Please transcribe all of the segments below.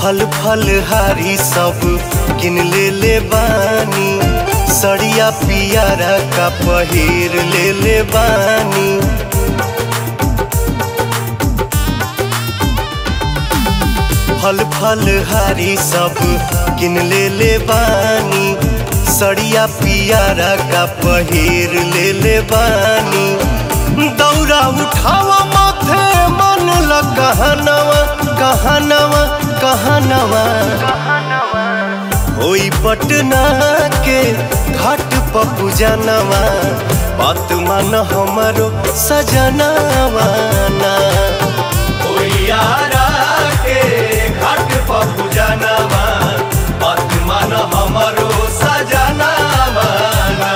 फल फल हारी सब किन ले ले बानी सड़िया पियारा का पहिर ले ले बानी फल फल हारी सब किन ले ले बानी सड़िया पियारा का पहिर ले ले बानी दौरा उठावा माथे मन ल कहनवा कहनवा कहनवा होई पटना के घाट पपू जानवा बात मान हमारो सजनवा ना यारा के घाट पपू जानवा बात मान हमारो सजनवा ना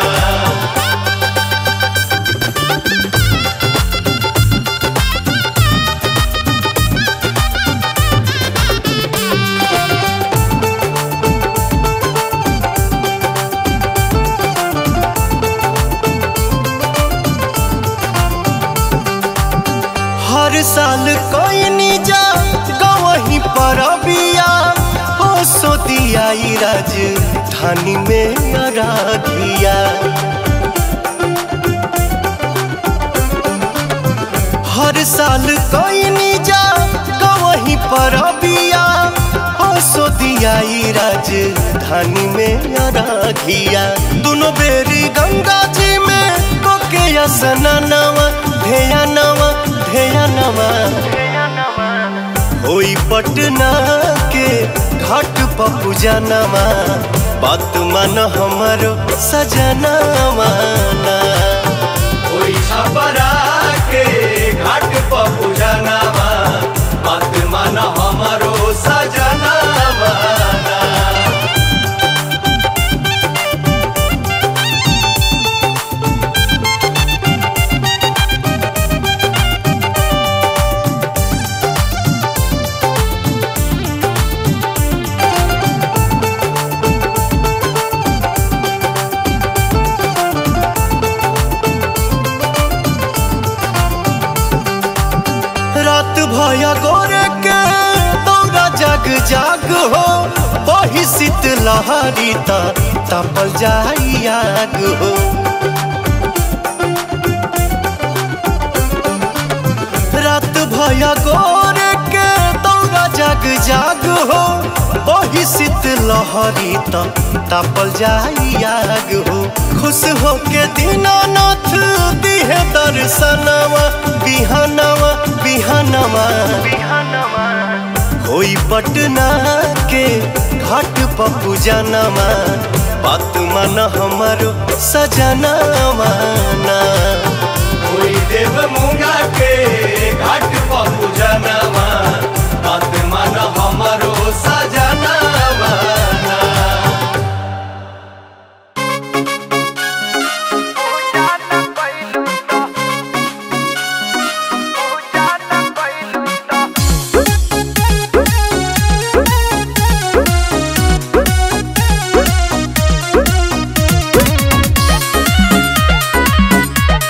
हर साल कोई नी जा गवही पर बिया हो सो दिया राज धानी में अराधिया हर साल कोई नी जा गवही पर बिया हो सो दिया राज धानी में अराधिया दोनों बेरी गंगा जी में कोके स्नानवा धेया नवा धेया नवा होई पटना के घाट पपू जानवा बात मान हमारो सजनवा ना होई छपरा के घाट पपू जानवा बात मान हमारो सजनवा ना रात भया गोरे के दौरा जग जाग हो वही शीत लहरी ता तपल जाई आग हो रात भया गोरे के दौरा जग जाग हो वही शीत लहरी ता तपल जाई आग हो खुश हो के दीनानाथ दिहे दर्शनवा बिहनवा बिहनवा होई पटना के घाट पपू जानवा बात मन हमारो सजनवा ना होई देव मुंगा के घाट पपू जानवा बात मन हमारो सजनवा ना Thank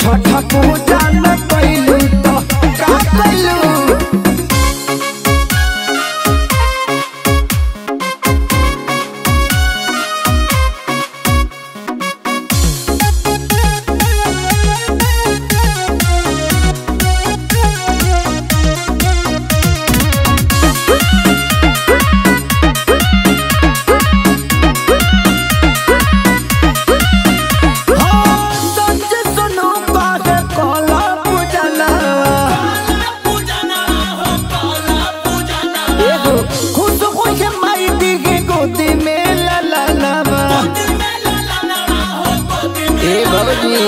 छठ पूजा न कैलू तो का कैलू सच सुनो बागे कोला पूजना एगो खुद खुश माई दिखे गोदी में ला ला लावा ए बाबूजी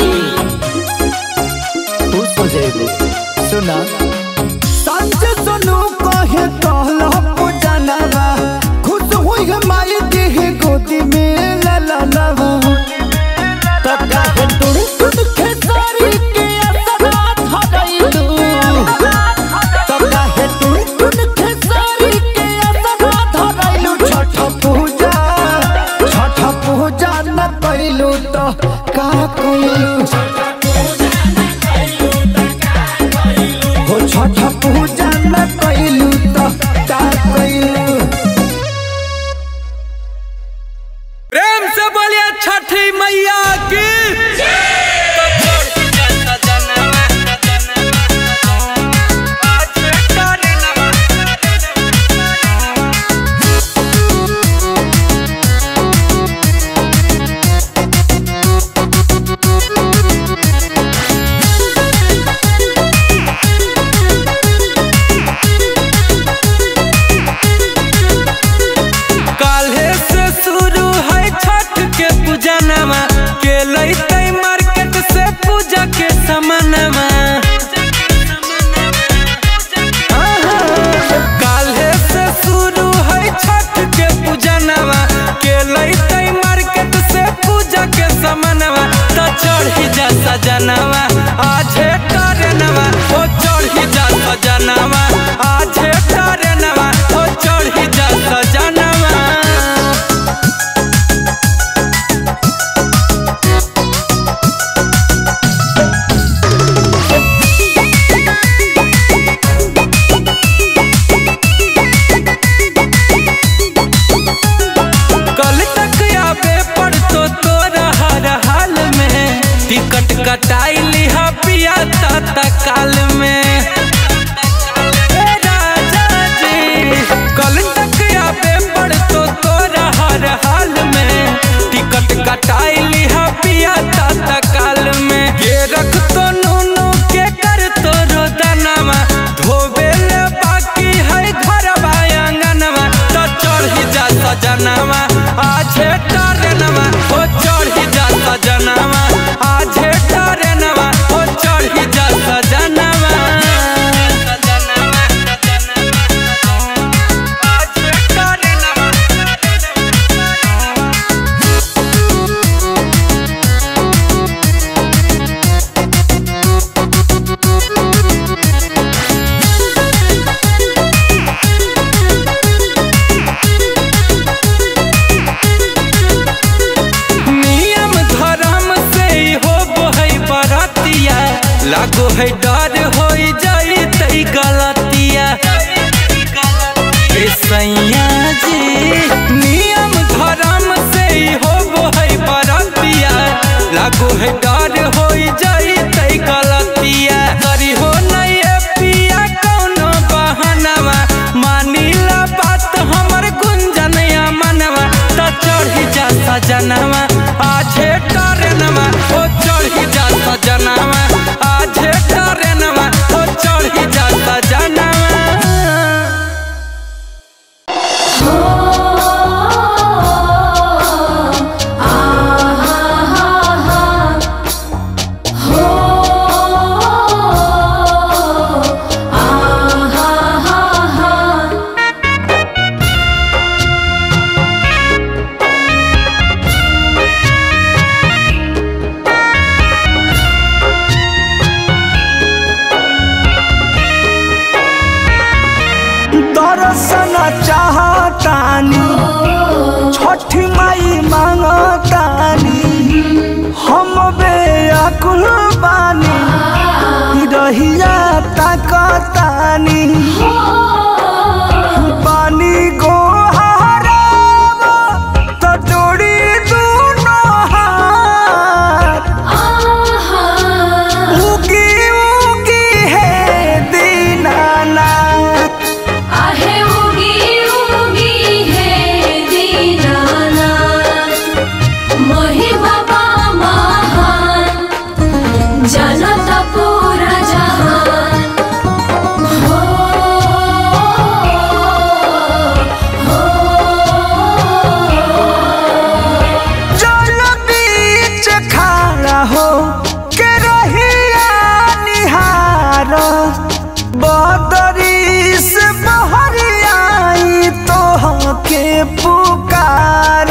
खुश हो जाएगो सुना सच सुनो कहे कोला पूजना खुद हुई माई दिखे गोदी में ला ला लावा तका है टुन टुन खेसारी के असरा धरैलू तका है टुन टुन खेसारी के असरा धरैलू छठ पूजा छठ पूजा न कैलू तो का कैलू हो छठ पूजा न कैलू तो का कैलू प्रेम से बोलिए छठी मैया की काल्हे से शुरू है छठ के पूजनमा के लैते मार्केट से पूजा के सामानमा काल्हे से शुरू है छठ के पूजनमा के लैते मार्केट से पूजा के सामानमा तो चढ़ी जा सजनवा आजे टरनवा ओ चढ़ी जा सजनवा आजे टरनवा ओ चढ़ी जा सजनवा कल तक आबे पड़तो तोरा हर हाल में टिकट कटाई लिहा पिया ता काल में ए राजा जी कल तक आबे पड़तो तोरा हर हाल में टिकट कटाई लिहा पिया ता काल में के रख तो नूनू के कर तो रोदनवा धोबे ले बाकी है घर आंगनवा तो चढ़ी जा सजनवा आजे टरनवा ओ चढ़ी जा सजनवा आजे टरनवा ओ चढ़ी जा सजनवा आजे टरनवा नियम धर्म से ही हो है बरतिया लागो है डर हो जाई तई गलतिया ए सैया जी नियम धर्म से ही हो है बरतिया लागो है डर हो जाई तई गलतिया करी हो नहीं पिया कौनो बहनवा मानिला बात हमर गुंजनया मनवा त चढ़ी जा सजनवा आजे टरनवा ओ चढ़ी जा सजनवा आजे टरनवा ओ चढ़ी जा सजनवा दर्शन चाहतानी छठी माई मांगतानी हम बेअकुल बानी जनत पूरा जहान हो जल बीच खड़ा हो के रहिया निहार बदरी से बहरियाई तो के पुकार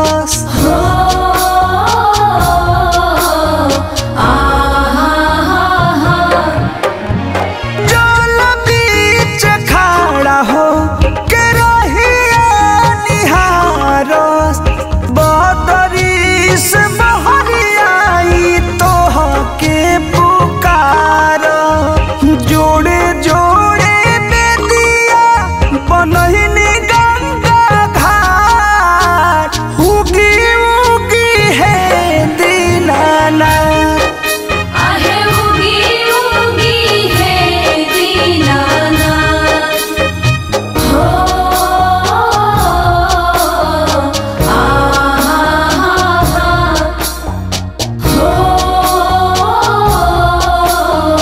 जल बीच खड़ा हो के रहिया निहार बदरी से बहरियाई तो के पुकार जोड़े जोड़े बेदिया बनहिनी गंगा घाट उगी उगी है दीनानाथ आहे उगी उगी है दीनानाथ हो आहा हो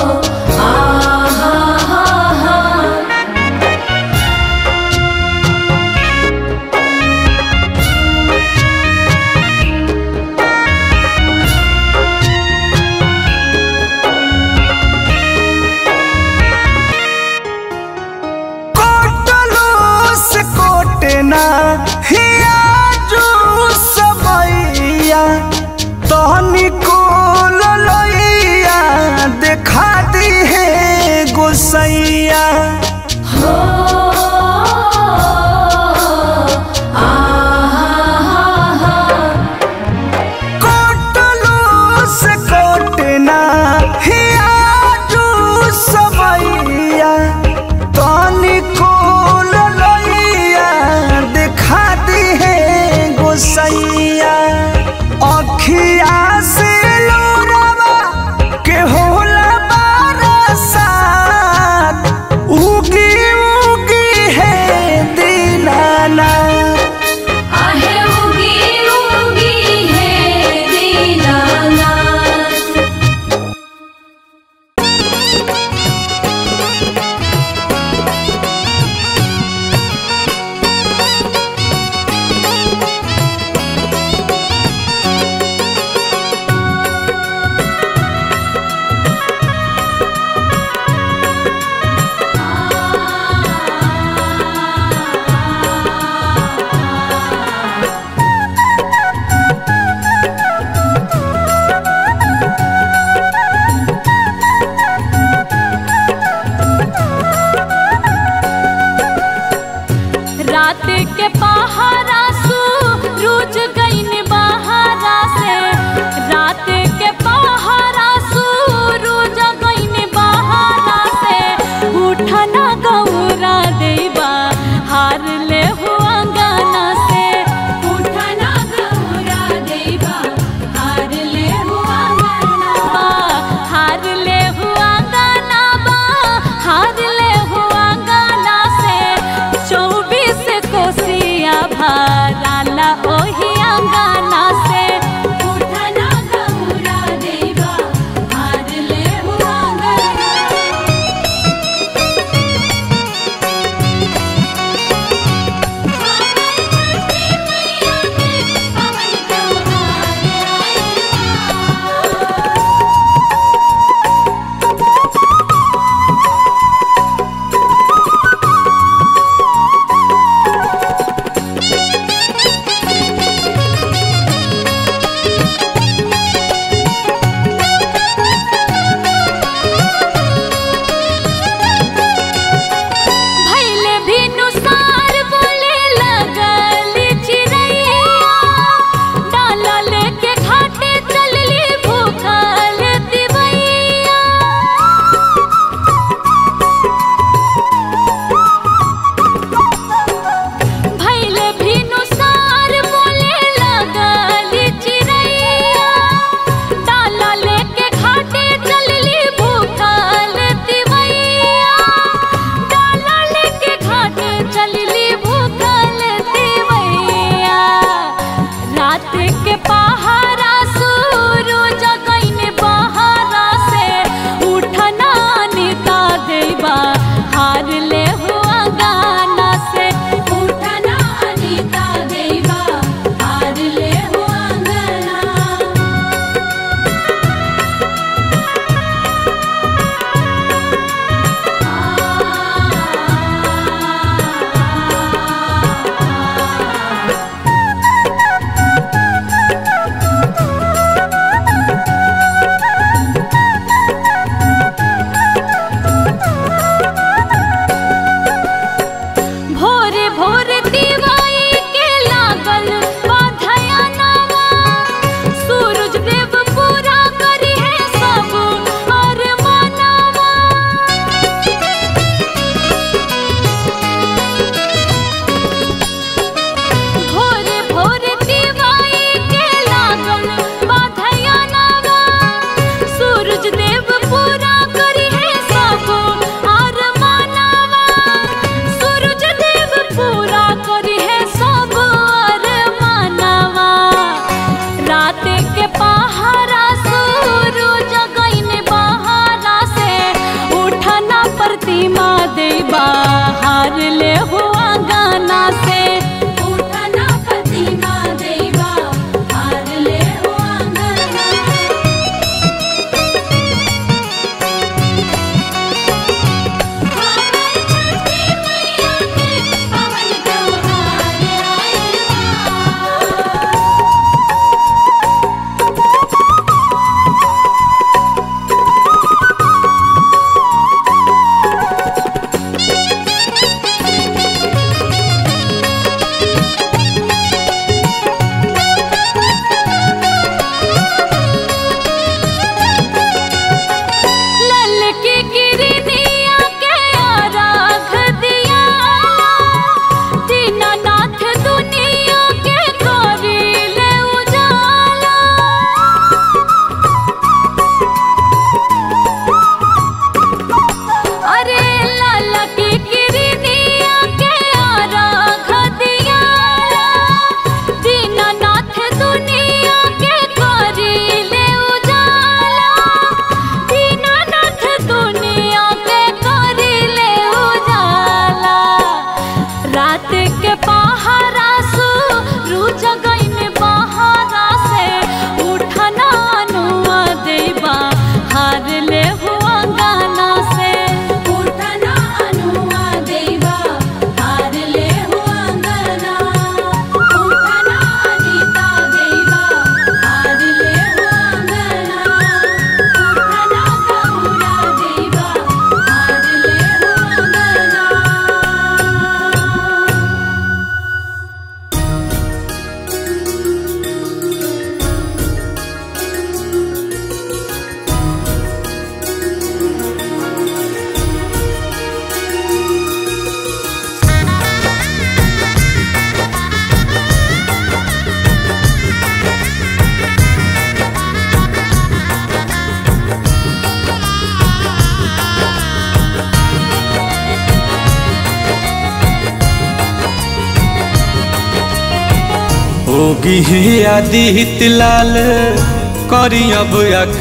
होगी ही आदित्य लाल करी अब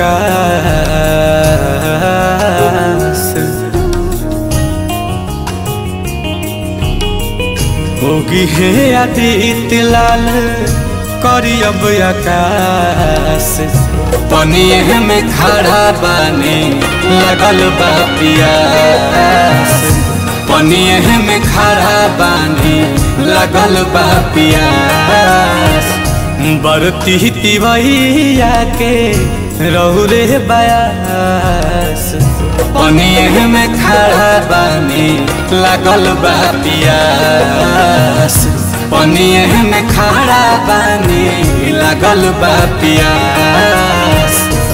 आकाश होगी हे आदित्य लाल करी अब आकाश पनिए में खड़ा बानी लगल बा पियास पनिए में खड़ा बानी लगल बा पियास बरती तिवैया के रहु रे बयास पनिए में खड़ा बानी लगल बा पियास पनिए में खड़ा बानी लगल बा पियास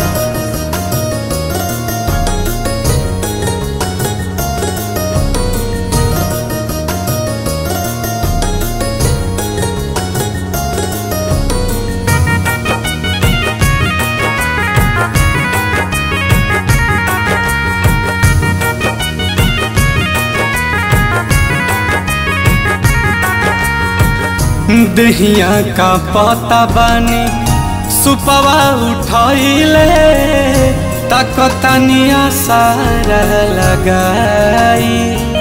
दहिया का पता बानी सुपवा उठैले तकतनिया सारा लगाई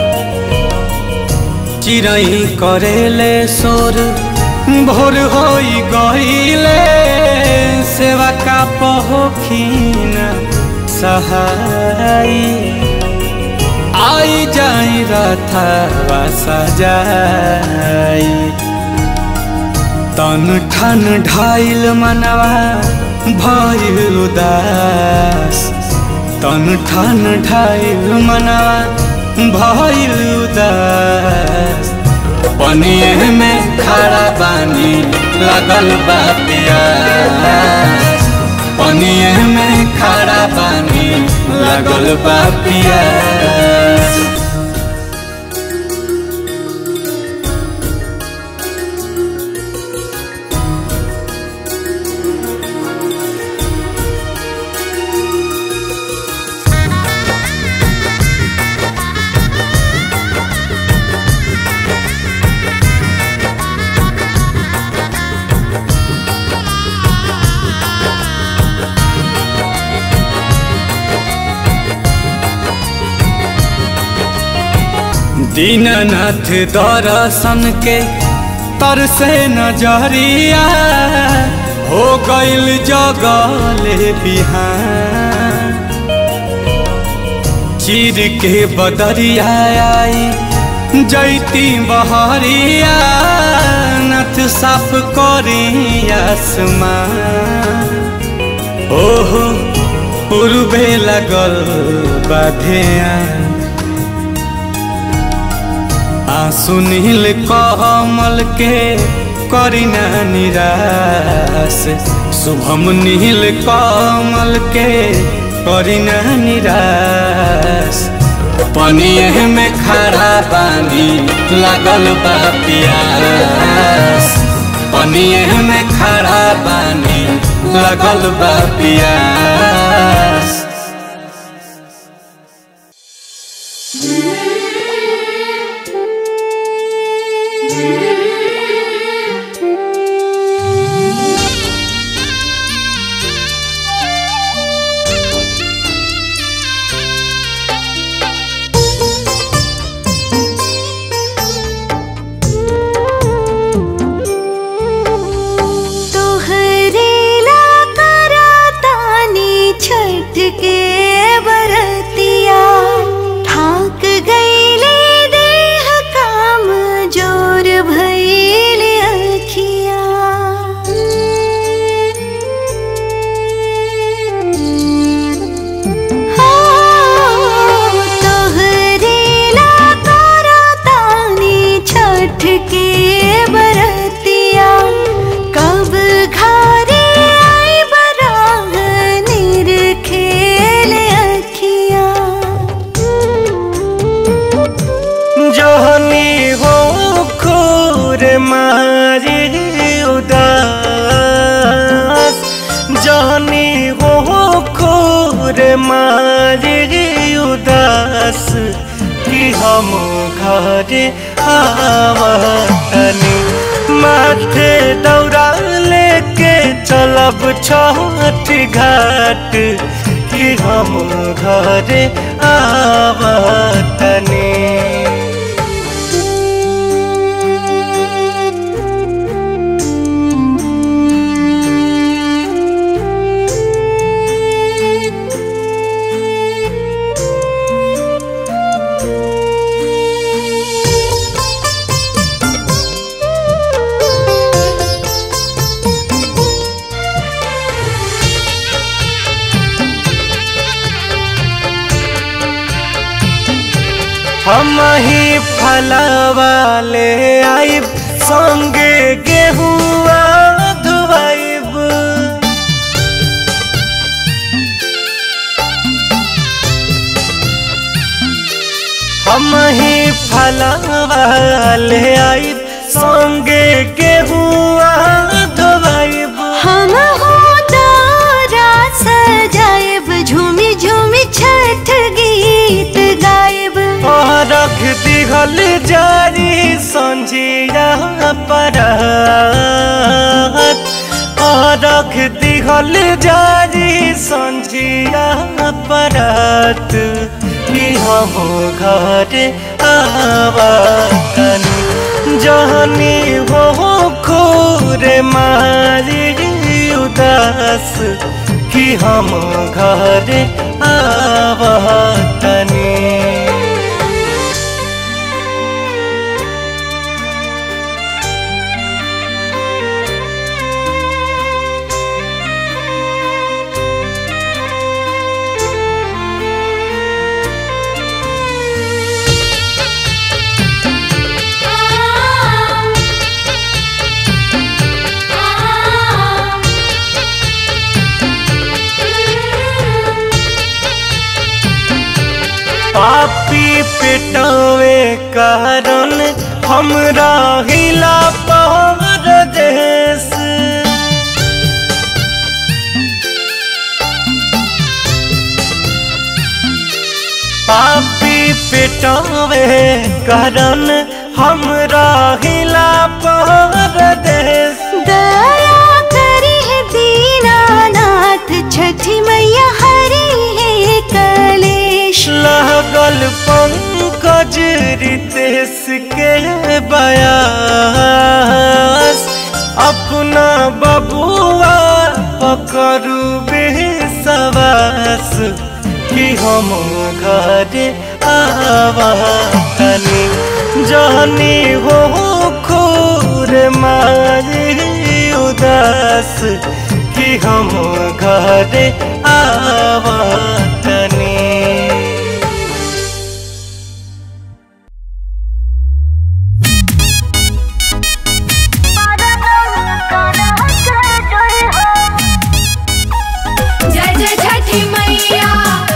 चिड़ै करेले सोर भोर होई गईले सेवा का पहोखिन सहाई आई जाई रथवा सजाई तन ठन ढाइल मनवा भइल उदास तन ठन ढाइल मनवा भइल उदास पनिए में खड़ा बानी लगल बा पियास पनिए में खड़ा बानी लगल बा पियास दीननाथ दर्शन के तरसे नजरिया हो गईल जगले बिहान चीर के बदरिया आई जैती बहरिया नथ साफ करी आसमान ओहो पूर्वे लगल बाधिया आंसू नील कमल के करिना निराश शुभम नील कमल के करिना निराश पनिए में खड़ा पानी लगल बा पियास पनिए में खड़ा पानी लगल बा पियास तोहरे ला करातानी छठ के बरतिया ठाक गईले देह काम जोर भइल अखिया हो तोहरे ला करातानी छठ के बरतिया कब घरे आई बराह निर खेल अखिया जहनी हो खोर मारे उदास जहनी हो खोर मारे उदास कि हम घर आवतनी माथे दौड़ा लेके चलब छठ घाट कि हम घरे आवतनी हम ही फलवा ले आइब संगे गेहुआ धुआइब हम ही फलवा ले आइब संगे गेहुआ धुआइब हम हो तारा सजाएब झूमी झूमी छठ गीत गाएब रख दिहल जारी संझिया पर रख दिहल जारी संझिया परत कि हम घर आवतनी जहनी हो खोरे मारी उदास कि हम घर आवतनी पापी पेटवे कारण हमरा हिला पहर देश पापी पेटवे कारण हमरा हिला पहर देश दया करी है दीनानाथ छठी मैया हरी है कलेश लगल पंकज रितेश के बयास अपना बबुआ पकड़ू बेसवास कि हम घर आवतनी जानी हो खोर मारी उदास कि हम घर आवतनी जय जय छठी मैया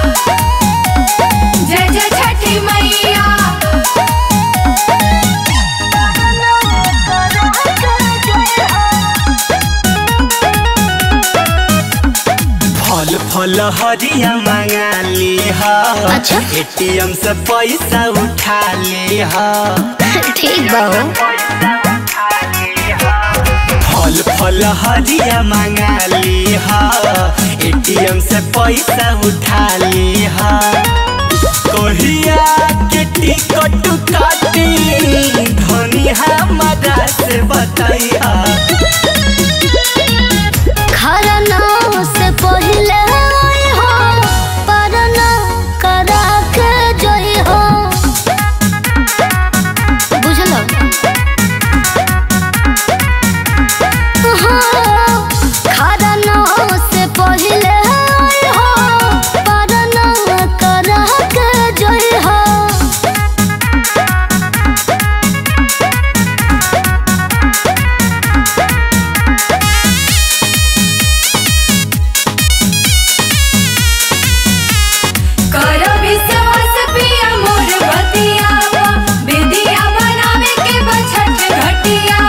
जय जय छठी मैया फल फल हरिया मंगा ली हा अच्छा। एटीएम से पैसा उठा ली हा ठीक बा फल फल हरिया मंगा ली हा एटीएम से पैसा उठा ली हा कहिया के टिकट काटी धनी हमारा से बताइया खरना से पहले आई हो परना करा के जोई हो बुझलो हाँ, खरना से पहले आई हो परना करा के जोई हो करो विश्वास पिया मोर बतिया विधिया बनावे के बछठ घटिया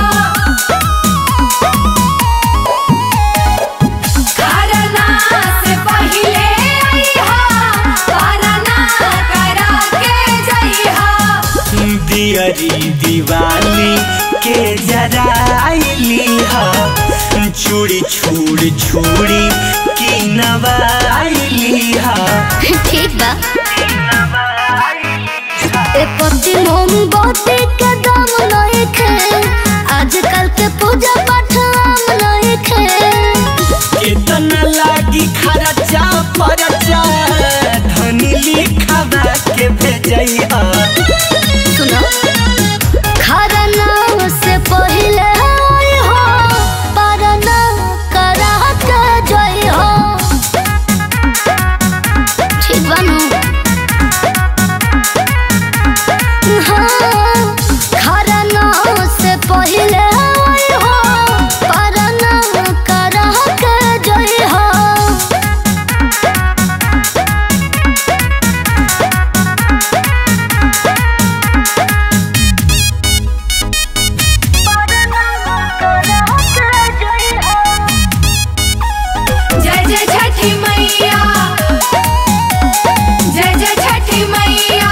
करना से पहिले आईहा करना करा के जइहा दियरी दिवाली के जा जराइली हा चूड़ी छूड़ छूड़ी की नवाइली हा ठीक बा ए पति मोमबत्ती के दाम नहीं खे आजकल के पूजा पाठ आम नहीं खे कितना लागी खर्चा परचा धनी लिखावा के भेजैया सुनो खरना से पहले आई हो परना करा के जई हो ठीक बानू हाँ खरना से पहले आई हो परना करा के जई हो जय जय छठी मैया जय जय छठी मैया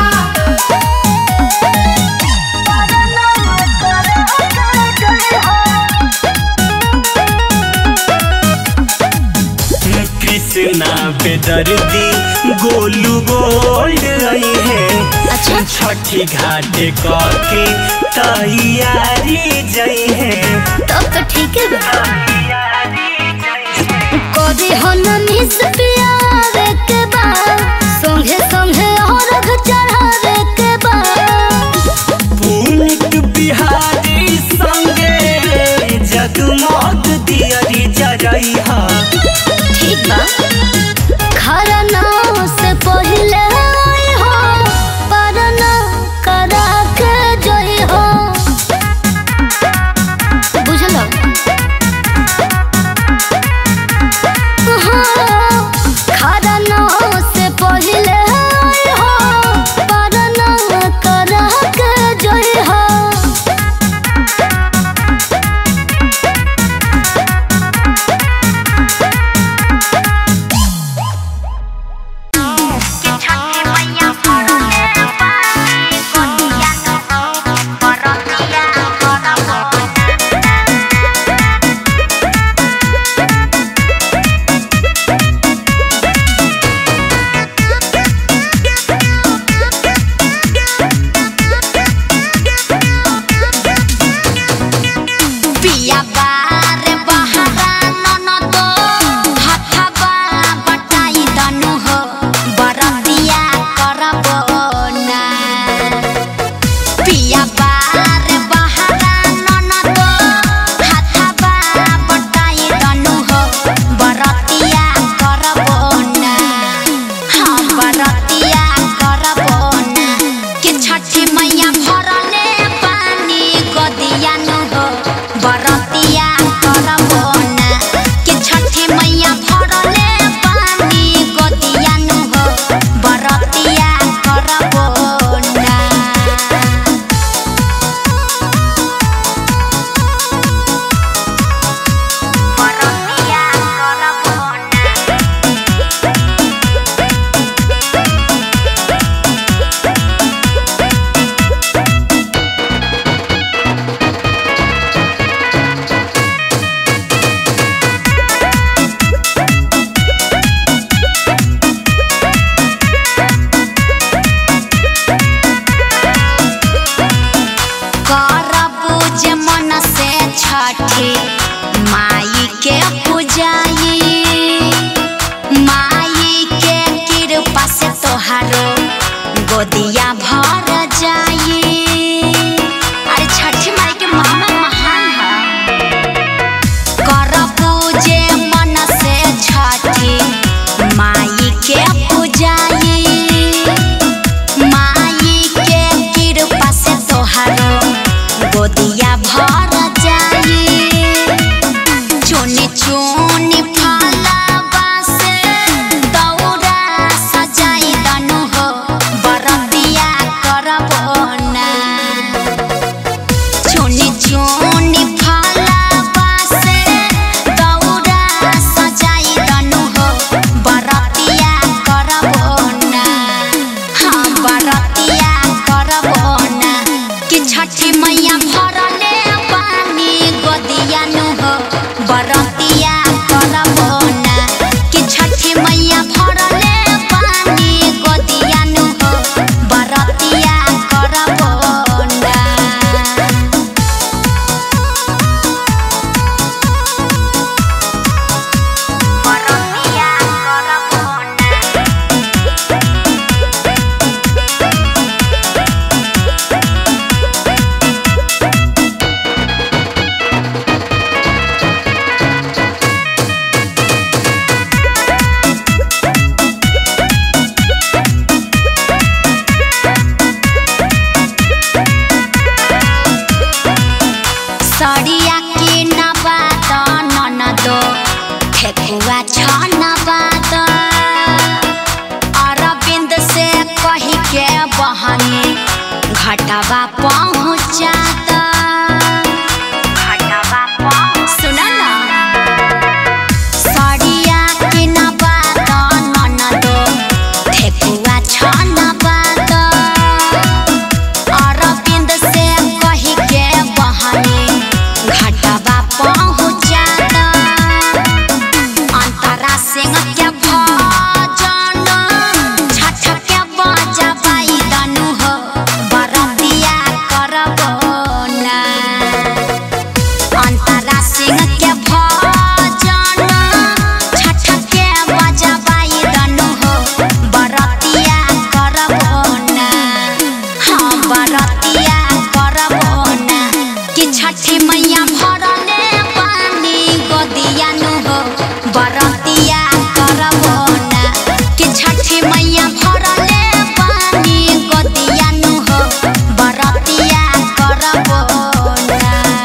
कृष्णा बेदर्दी गोलू गोल्ड आई है अच्छा। छठी घाट के तैयारी जई है तब तो ठीक है बा कभी हो न मिस पियावे के बा संगे संगे और चढ़ावे के बा पुनिक बिहारी संगे जगमग दियरी जरई हा ठीक बा खरना से पहले आई हो परना करा के जई हो बुझलो हाँ, खरना से पहले आई हो परना करा के जई हो पिया बार बहरा ननद हथबा बटाई दनु हो बरतिया करब ना पिया बार बहरा ननद हथबा बटाई दनु हो बरतिया करब ना हाँ बरतिया करब ना कि छठी मैया भरले पानी गदिया नु हो बरतिया करब ना कि छठी मैया भरले पानी गदिया नु हो बरतिया करब ना बरतिया करब ना करबू जे मन से छठी माई के पूजाई माई के कृपा से तोहारो गोदिया भर जाई अरे छठी माई के महिमा महान है करबू जे मन से छठी माई के पूजाई माई के कृपा से तोहारो गोदिया भर जाई चुनी चुनी फलवा से दौरा सजाई दनु हो बरतिया करब घाटावा पहुँचाता घाटावा पहुँच सुना ना सड़िया के नबाद ननदो ठेकुआ छनबाद अरविंद से कही के बहनी घाटावा पहुँचाता अंतरा सिंह के भजन छठ के बजबाई दनु हो बरतिया करबो ना अंतरा सिंह के भजन छठ के बजबाई दनु हो बरतिया करबो ना हाँ बरतिया करबो ना कि छठी मैया भरले पानी गोदिया नु हो बरतिया करबो ना कि छठी मैया भरले पानी गोदिया नु हो बरतिया करबो ना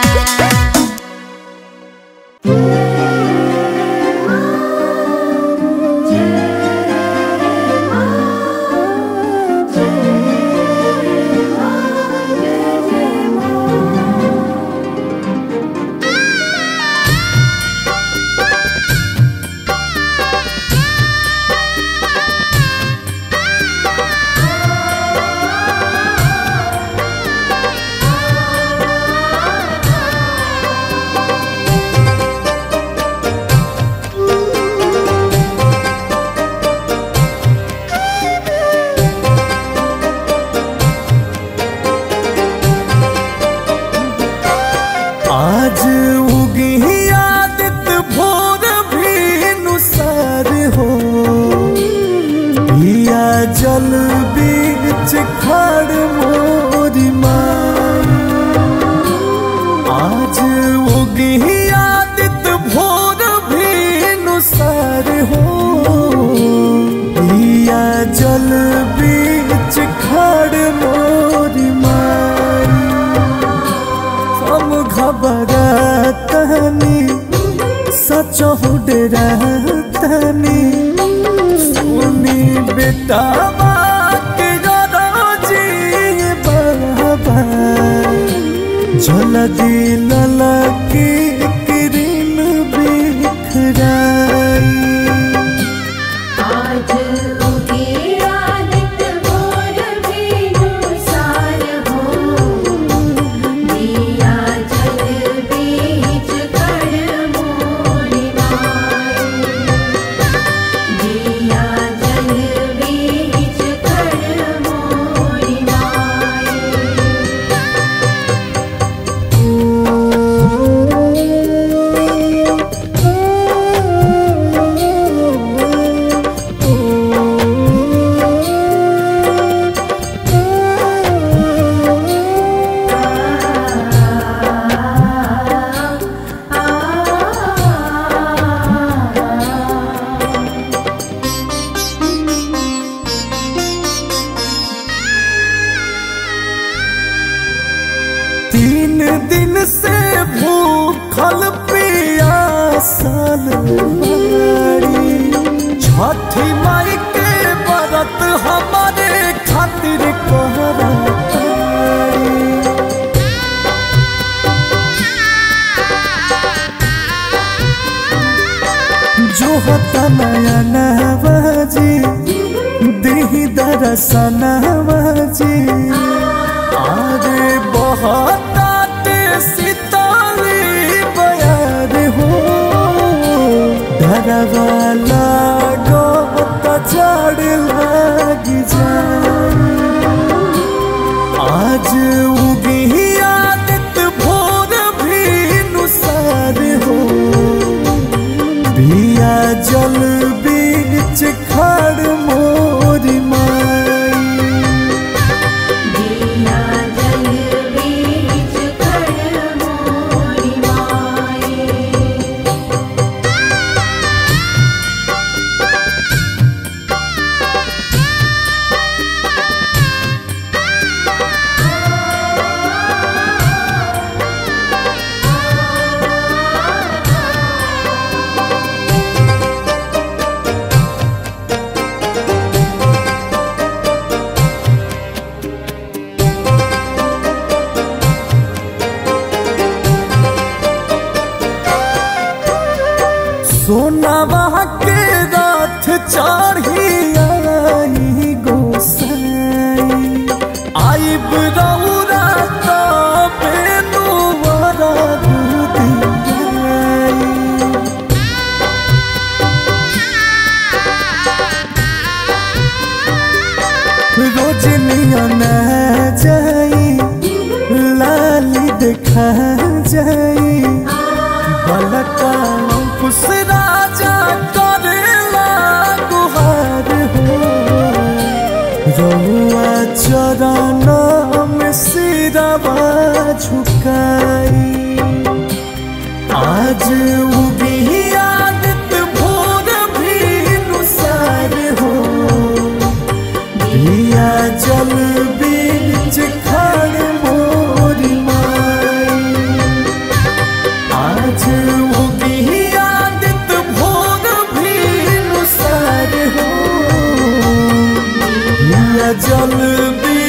आज उगी आदित भोर भी नुसार हो पिया जल बीच खड़ मोरी माँ आज उगी आदित भोर भी नुसार हो पिया जल बीच खड़ मोरी माँ हम घबरातनी सच हो डरातनी सुनी बेटा के गरजी बाबा जल्दी ललकी किरण बिखराई आज उगे आदित भोर भेनु सार हो दिया जल बीच कड़ मोरी माई दिया जल बीच कड़ मोरी माई तीन दिन से भूखल पियासल बाड़ी छठी माई के व्रत हमारे खातिर कहरातारी जो होता नया नवाजी दिही दरसनवाजी आरे बहुत सितारे बयार हो डरवाला गो चढ़ लग जाए आज उगी आदित भोर भी नुसार हो पिया जल बीच खड़ मोरी माई दिया जल बीच कड़ मोरी माई आ रोजनिया न जाई लाली देखा जाई बलका खुश राजा करेला गुहार हो रहुआ चरण में सिरवा झुकाई आज उगी आदत भोर भी नुसार हो दिया जल बीच खड़ मोरी माई आज उगी आदत भोर भी नुसार हो दिया जल बीच